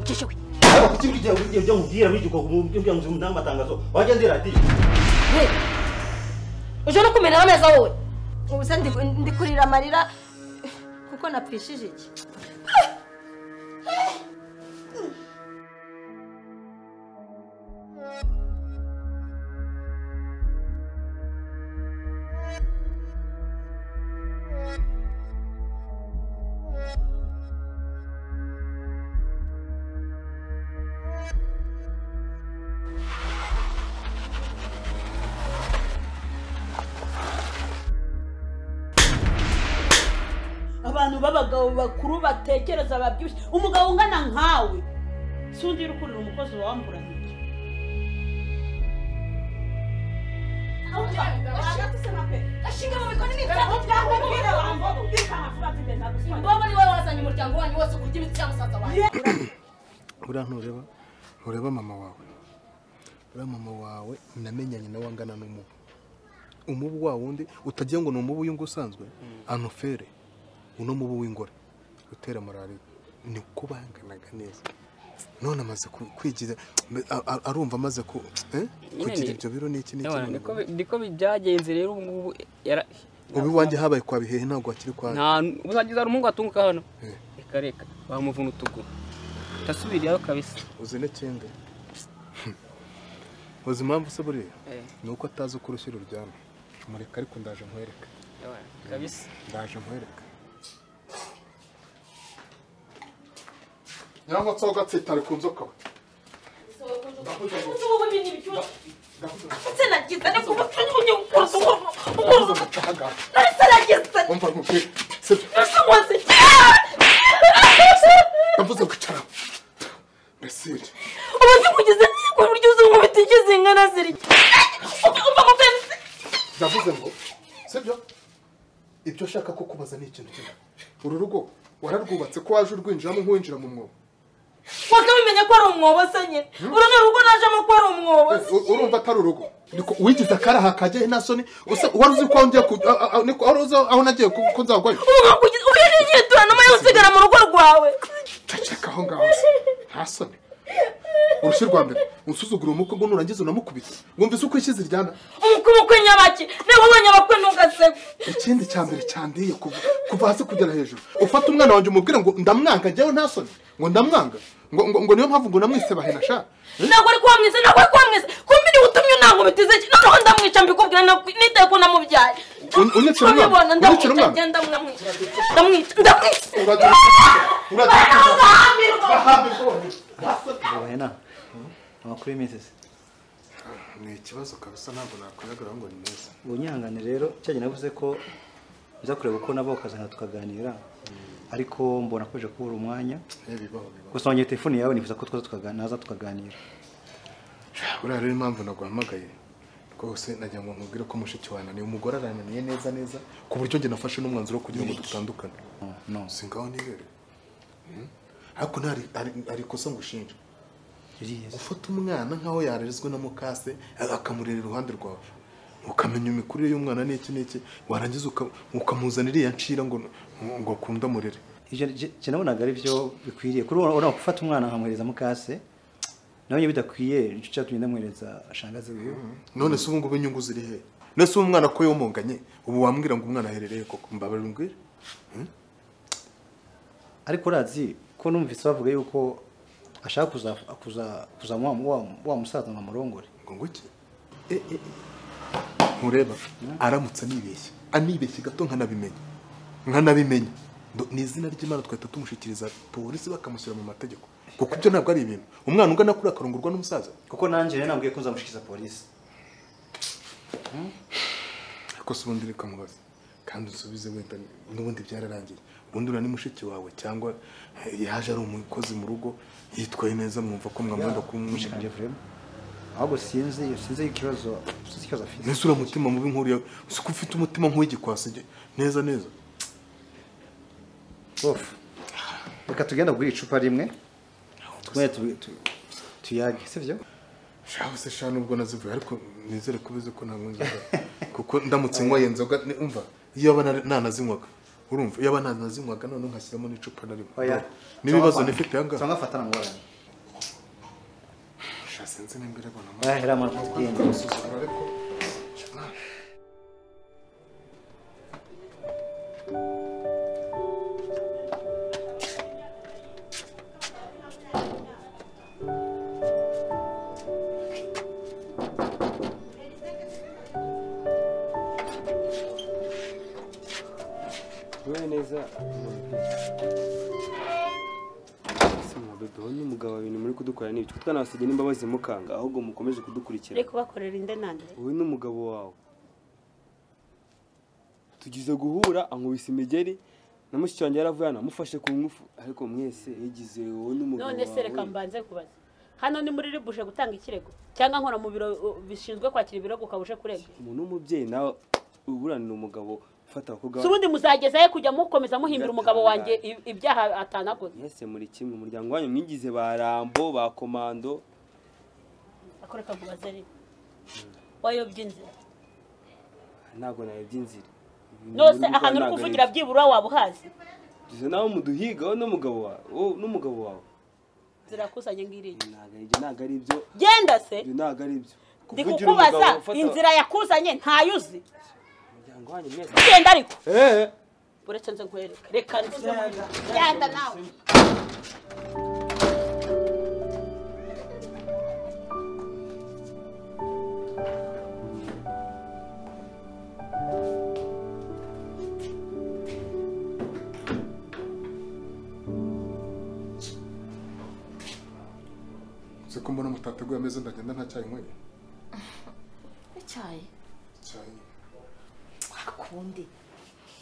kujya ujya ubwira bigiye ubwira nzumva amatangazo wajya ndi radiyo uje no kumera ameza wowe ubu se ndi kurira amarira kuko napfishije iki abantu b'abagabo bakuru batekereza babyibushye umugabo ungana nkawe si undi uri kurira umukozi wamburanye imbobo ni wowe wazanye umuryango wanyu wose kurya imitsi ya musaza wanyu buriya ntureba ntureba mama wawe buriya mama wawe namenyanye nawe angana n'umubu umubu wa wundi utagira ngo ni umubu w'ingo usanzwe anofere uno mubu w'ingore utera malariya ni ko banganaga neza none amaze ku- kwigiza a- a- arumva amaze ku eh? kugira ibyo biro n'iki n'iki Ewana, n'iki. niko bi- niko bi- byagenze rero ubu ngubu yara- ubu iwanjye habaye kwa bihehe ntabwo hakiri kwa nta uzagize hari umuhungu atunguka hano Eh. reka reka bamuvuna utuguru utasubiriyeho kabisa uzi n'ikindi uzi impamvu se buriya Eh, ni uko atazi uko urushyi ruryana mureka ariko ndaje nkwereka ewana, kabisa ndaje nkwereka nyangwa nsa ugatsitara ku nzoka we ndetse nagize ni kuba ujye ukora ahagaze ndetse nagize wumva nkubwira sibyo nsokoze navuze kwicara mbese ubu ndikugize ku buryo uzi ngo bitigize ingana ziri umva ngo pe navuze ngo sibyo ibyo ushaka ko kubaza ni ikintu kimwe uru rugo wararwubatse ko waje urwinjiramo nk'uwinjira mu mwobo wakamenya ko ari umwobo se nyine uru ni urugo najemo ko ari umwobo Eh, u- urumva atari urugo niko wigize akaraha kajyahe nta soni usa- wari uzi ko aho ngiye ku- a- a- niko- wari uzi aho nagiye ko ko nzagwayo uyirinyitura nyuma yo usigara mu rugo rwawe ceceka aho ngaho se nta soni urushyi rwa mbere unsuzugura umuko ngo nurangiza unamukubita wumvise uko ishyize iryana umukumu kw'inyabaki niba ubonye abakwe ntugaseke ikindi cya mbere cyandiye kuva kuva hasi kugera hejuru ufata umwana wanjye umubwire ngo ndamwanga njyewe nta soni ngo ndamwanga ngo ngo- ngo niyo mpamvu ngo namwise bahena sha ntabwo ari kuhamwiza ntabwo ari kuhamwiza kumbi niwe utumye unankubitize iki noneho ndamwica mbikubwira ntabwo- nitaye ko namubyaye Un- unyicira umwana? Urabibona, Unyicira ndamwica umwana? ngenda ndamwica ndamwica ndamwica uragira uragira bahambirwa bonyine. bahena amakuru y'iminsi se ni ikibazo kabisa ntabwo nakwihagaraho ngo ni meza ubunyihangane rero cya gihe navuze ko nza kureba uko nabo bakazana tukaganira ariko mbona akomeje kubura umwanya Eh, bibaho bibaho gusa wongeye telefone yawe nifuza ko twaza tukaganira naza tukaganira buriya rero impamvu naguhamagaye rwose nagira ngo nkubwire ko mushiki wanjye ni umugore arananiye neza neza ku buryo njye nafashe n'umwanzuro wo kugira ngo dutandukane No, no si ngaho nibere Hmm? ariko nta hari- hari- hari ikosa ngushinja ririya se. gufata umwana nk'aho yarezwe na mukase akamurera iruhande rwawe ukamenya imikurire y'umwana n'iki n'iki warangiza uka- ukamuzanira iriya ncira ngo ngo akunde amurere ibyo nje- nje nabonaga ari byo bikwiriye kuri ubu urabona gufata umwana nkamwohereza mukase nawe nyine bidakwiye nicyo cyatumye ndamwohereza shangazi wiwe none se ubu ngubu inyungu ziri he none se uwo mwana ko yomunganye ubu wambwira ngo umwana aherereye koko mbabarira umbwire ariko urazi ko numvise bavuga yuko ashaka kuza kuza kuza wa- wa- wa musaza ngo amurongore ngo nguki e e ntureba aramutse anibeshya anibeshya gato nkanabimenya nkanabimenya Ndo- ni izina ry'imana twahita tumushyikiriza polisi bakamushyira mu mategeko kuko ibyo ntabwo ari ibintu umwana ungana kuri akarongorwa n'umusaza kuko nanjye rero nabwiye ko nzamushyikiza polisi ariko se ubundi reka mubaze kandi usubize wenda n'ubundi byararangiye ubundi uriya ni mushiki wawe cyangwa eh, yaje ari umukozi mu rugo yitwaye neza mwumva ko mwamwenda kumwe mushikanje vrema ahubwo sinzi sinzi ikibazo sinzi ikibazo afite ese uriya mutima mubi nk'uriya si ko ufite umutima nk'uw'igikwasi ge- neza neza bofu reka tugenda kugura icupa rimwe twongere tu- tu- tuyage sibyo shaho se shano ubwo nazivuye ariko nizere ko ubizi ko ntabwo nzoga kuko ndamutse nyweye inzoga ni- umva iyo aba nari- nanazinywaga urumva iyo aba nanazinywaga noneho nkashyiramo n'icupa narimo oya n'ibibazo nifite ahangaha cyangwa fatana ngorane Sha, sinzi n'imbere abona oya hera mwana tugende amusuzugura ariko wowe neza mwabebeho n'umugabo wa bintu muri kudukorera n'ibyo kuko twanabasigaye n'imbabazi mukanga ahubwo mukomeje kudukurikira reka ubakorera inde nande wowe n'umugabo wawe tugize guhura ankubise imigeri na mushiki wanjye yaravuye hano amufashe ku ngufu ariko mwese yagize wowe n'umugabo none se reka wawe mbanze kubaza hano ni muri ribuje gutanga ikirego cyangwa nkora mu biro uh, bishinzwe kwakira ibirego ukaba uje kurega umuntu w'umubyeyi nawe uburanira umugabo ufata abakobwa si ubundi muzageza he kujya mukomeza muhimbira umugabo wanjye i- ibyaha atanakoze mwese muri kimwe umuryango wanyu mwigize ba rambo ba komando akoreka kubaza rero wayobye inzira ntabwo nayobye inzira nose ahantu uri kuvugira byibura waba uhazi tuzi nawe muduhigaho n'umugabo wawe wowe n'umugabo wawe zirakusanye ngiriya ntabwo ari ibyo ntabwo ari ibyo genda se ibyo ntabwo ari ibyo ndi Kuvugira umugabo kukubaza ufata inzira yakuzanye ntayo uzi umuryango wanyu mwese genda ariko eee uretse nze nkwereke reka nze genda nawe nzi ko mbona mutateguye ameza ndagenda nta cyayi nyweye icyayi cyayi akundi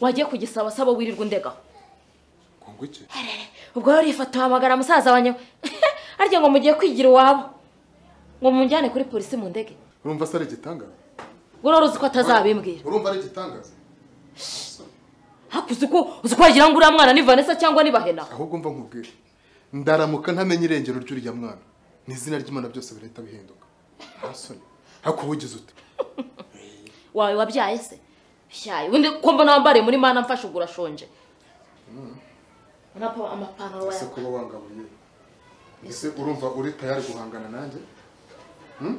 wagiye kugisaba saba wirirwa undegaho ngo ngo iki ubwo rero urifata uhamagara musaza wanjye arya ngo mugiye kwigira iwabo ngo mumujyane kuri polisi mu ndege urumva se ari igitangaza urora uzi ko atazabimbwira urumva ari igitangaza haku uzi ko uzi ko wagira ngo uriya mwana ni vanessa cyangwa ni bahena ahubwo mva nkubwire ndaramuka ntamenye irengero ry'uriya mwana ni izina ry'imana byose birahita bihinduka nta soni ariko wowe ugize ute wawe wabyaye se shayi undi ko mbona wambariye muri mana mfashe ubwo urashonje urapa amapantaro ese wawe kuba wangabuye ese urumva uri tayari guhangana nanjye Hmm?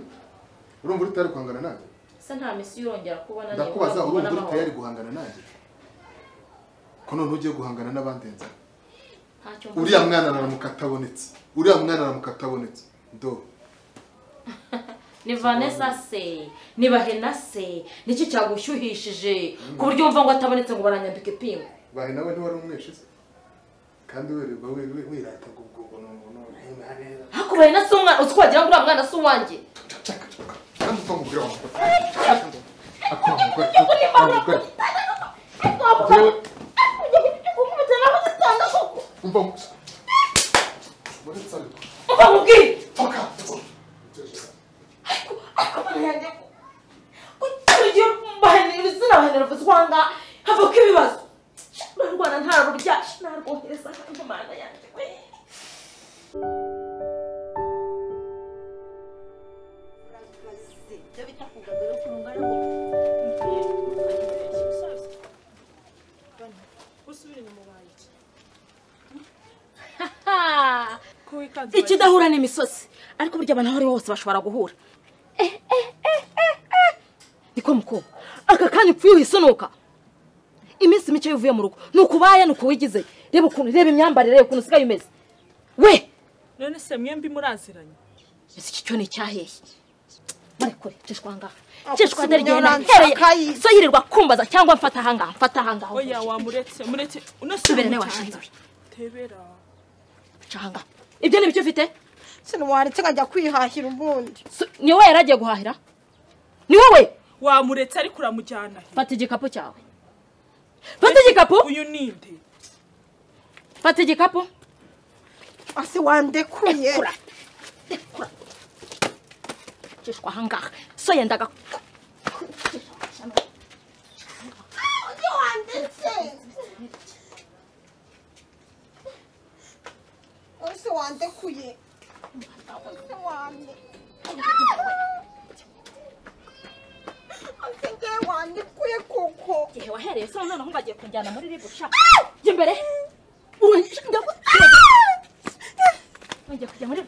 urumva uri tayari guhangana nanjye se nta misi yongera kubona ndakubaza urumva uri n'amahoro. tayari guhangana nanjye ko noneho ugiye guhangana n'abandi nzara Ntacyo mvuga. uriya mwana aramuka atabonetse uriya mwana aramuka atabonetse do ni vanessa se ni bahena se niki cyagushyuhishije ku buryo wumva ngo atabonetse ngo baranyambike pingu bahe nawe ntiwari umwishize kandi wirirwa wi- wi- wirata ngo ubwo ubwo ni umuntu ntibiha neza ariko bahena si umwana uzi ko wagira ngo uriya mwana si uwanjye kandi uva mu bwira wawe Ntabwo- Ukubita nawe ugitanga koko. umva gusa muri sale Umva nkubwire. foka Ariko bahena kuturyo bahena ibitsina bahena bivuze ko ahangaha havako ibibazo narwana ntarurya narwohereza ahandi imana yanjye we. ikidahura n'imisozi ariko burya abantu aho ariho bose bashobora guhura niko mukobwa aka kanya upfuye uhisunuka iminsi mike iyo uvuye mu rugo ni ukubaye ni ukuwigizeyo reba ukuntu reba imyambarire reba ukuntu usigaye umeze we none se mwembi muraziranye ese iki cyo ni icyaheye barekure cishwa ahangaha cishwa ndarigenda ntereye so yirirwa kumbaza cyangwa mfata ahangaha mfata ahangaha oya wamuretse muretse uno si tubere nawe umucanga. washinze tebera ca ahangaha ibyo ni byo ufite sinuwaretse nkajya kwihahira ubundi So, ni wowe yari agiye guhahira ni wowe wamuretse ariko uramujyana he fata igikapu cyawe fata igikapu uyu ni nde fata igikapu asi wandekuye Kura. kwicishwa ahangaha so yendaga ese wandekuye ese wande ese ngewe wandekuye koko igihe wahereye so noneho ngagiye kunjyana muri ribu shaka jya imbere ngiye kujya muri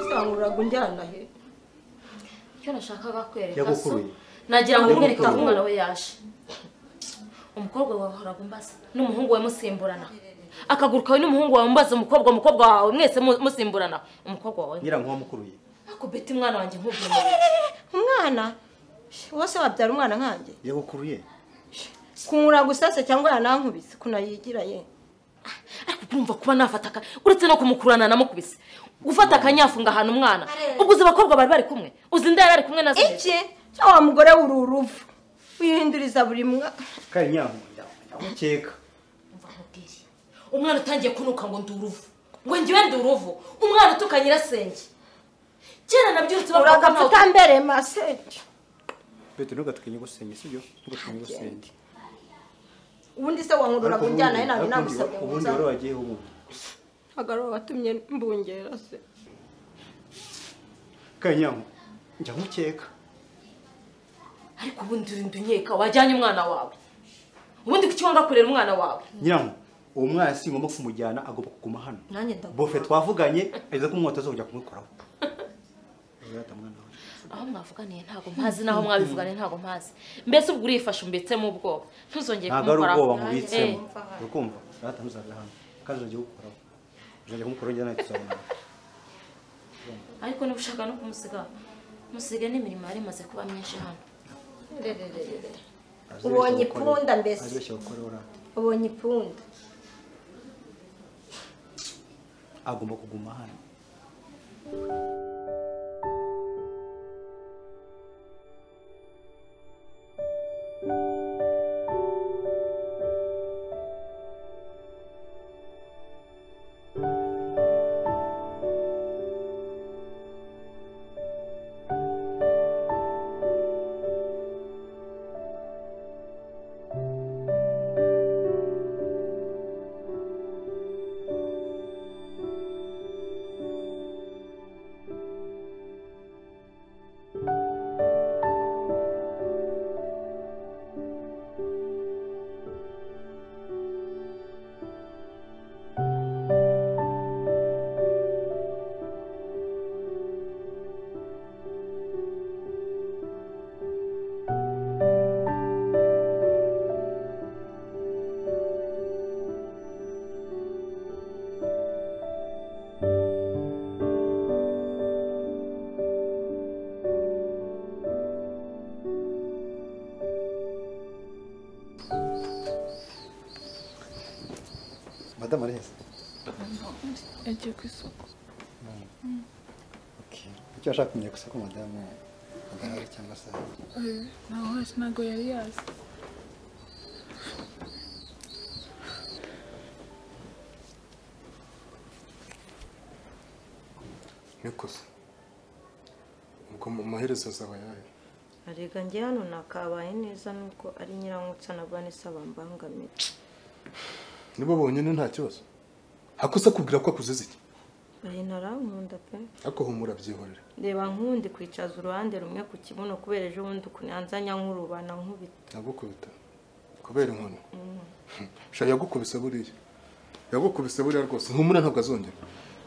isangururaga unjyana he icyo nashakaga kwereka so yagukuruye nagira ngo mwereke aho Yagukuruye. umwana we yaje umukobwa wawe wahoraga umbaza n'umuhungu we musimburana akaguru kawe n'umuhungu wawe umbaza umukobwa umukobwa wawe mwese mu- musimburana umukobwa wawe ngira ngo wamukuruye ako beti mwana wanjye nkubwira umwana wose wabyara umwana nkanjye yagukuruye kumura gusa se cyangwa yanankubise kunayigira ye ariko urumva kuba nafataka uretse no kumukurana namukubise gufata akanyafunga ahantu umwana ubwo uzi abakobwa bari bari kumwe uzi inda yari ari kumwe nazo iki cya wa mugore w'ururuvu wihinduriza buri mwa kandi nyamu nyamukeka Umva nkubwire umwana utangiye kunuka ngo ndi uruvu ngo ngiwe ndi uruvu umwana utuka nyirasenge kera nabyo uretse abakobwa uragapfa ntawe utambere masenge petero ntugatinye gusenya sibyo ntugatinye gusenya ubundi se wankururaga unjyana he nanjye Ariko ubundi- nagusabye ubundi kuza wari wagiye ubundi hagaraho watumye mbungera se kandi nyamu nyamukeka ariko ubundi urinda unyeka wajyanye umwana wawe ubundi kuki wanga kurera umwana wawe nyiramu uwo mwana si ngombwa kumujyana agomba kuguma hano nanjye ndaguma bofe twavuganye ageze ko umwota zo kujya kumukuraho Uzata mwana wawe. aho mwavuganiye ntabwo mpazi n'aho mwabivuganiye ntabwo mpazi mbese ubwo urifashe umbetsemo ubwoba ntuzongere ntabwo ari ubwoba Eh. mubitsemo urukumva urata ntuzaga hano kandi uzajya gukuraho uzajya kumukuraho njye nawe tuzabona ariko niba ushaka no kumusiga musige n'imirimo yari imaze kuba myinshi hano ubonye ipunda mbese. azibeshya gukora urata ubonye ipunda agomba kuguma hano madamu araheza yagiye ku isoko icyo washaka kumenya gusa ko madamu adahari cyangwa se ahari. ntaho hasi ntabwo yari yazi niko se ubwo mu maherezo azaba yayo arega njye hano nakabaye neza nubwo ari nyirankutsa na vanessa bambangamira nibo bonyine nta kibazo hakosa kubwira ko akuzize iki ahe ntarankunda pe ariko humura byihorere reba nkundi kwicaza uruhande rumwe ku kibuno kubera ejo bundi ukunanzanya nk'urubana nkubita yagukubita kubera inkoni sha yagukubise buriya yagukubise buriya rwose humura ntabwo azongera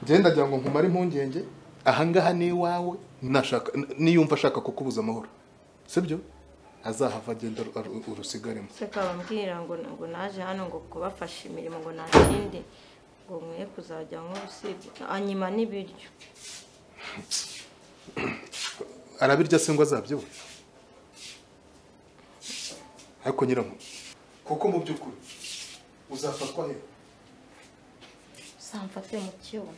genda ndagira ngo nkumare impungenge ahangaha ni iwawe nashaka niyumva ashaka kukubuza amahoro sibyo azahava agenda aru- aru- urusigaremo se kabambwira ngo ngo naje hano ngo kubafasha imirimo ngo nta kindi ngo nkwiye kuzajya nk'urusibye anyima n'ibiryo arabirya se ngo azabyibuhe ariko nyiramo kuko mu by'ukuri uzafatwa he usamfate mu kiyoba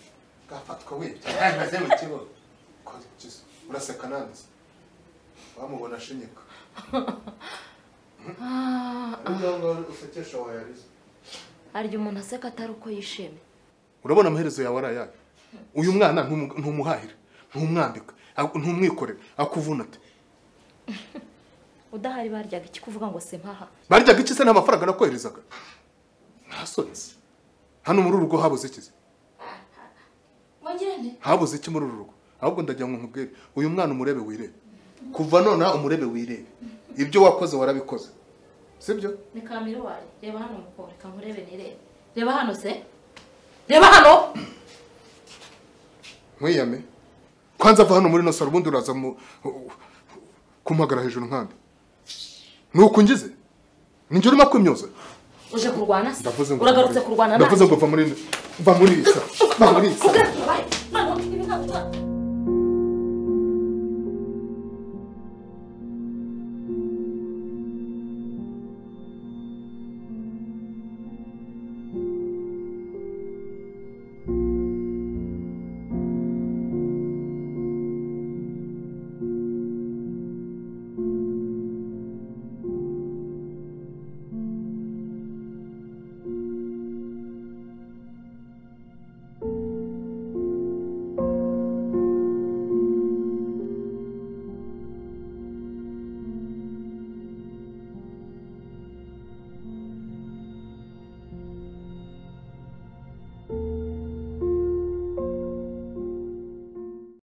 gafatwa wirya yamaze mu kibuga Ko- Jesu, uraseka nanze wamubona ashinyika n'umwangavu usekesha wayariza harya umuntu aseka atari uko yishimye urabona amaherezo yawe ari ayayo uyu mwana ntumu- ntumuhahire ntumwambika ahubwo ntumwikorere akuvuna ati udahari baryaga iki kuvuga ngo simpaha baryaga iki se nta mafaranga nakoherezaga ntasonetse hano muri uru rugo habuze ikizi wongere nte habuze iki muri uru rugo ahubwo ndagira ngo nkubwire uyu mwana umurebe wirebe kuva nonaha umurebe wirebe ibyo wakoze warabikoze sibyo ni kamirwari reba hano mukobwa reka nkurebe nirebe reba hano se reba hano nkwiyame kwanza ava hano muri ino saro ubundi uraza mu kumpagara hejuru nkambi ni uku ngize ninjye urimo kwimyoza uje kurwana se ndavuze ngo uragarutse kurwana ndavuze ngo va muri va muri iyi saro va muri iyi saro Ugarutse, bye. Mano, ibi ntabwo-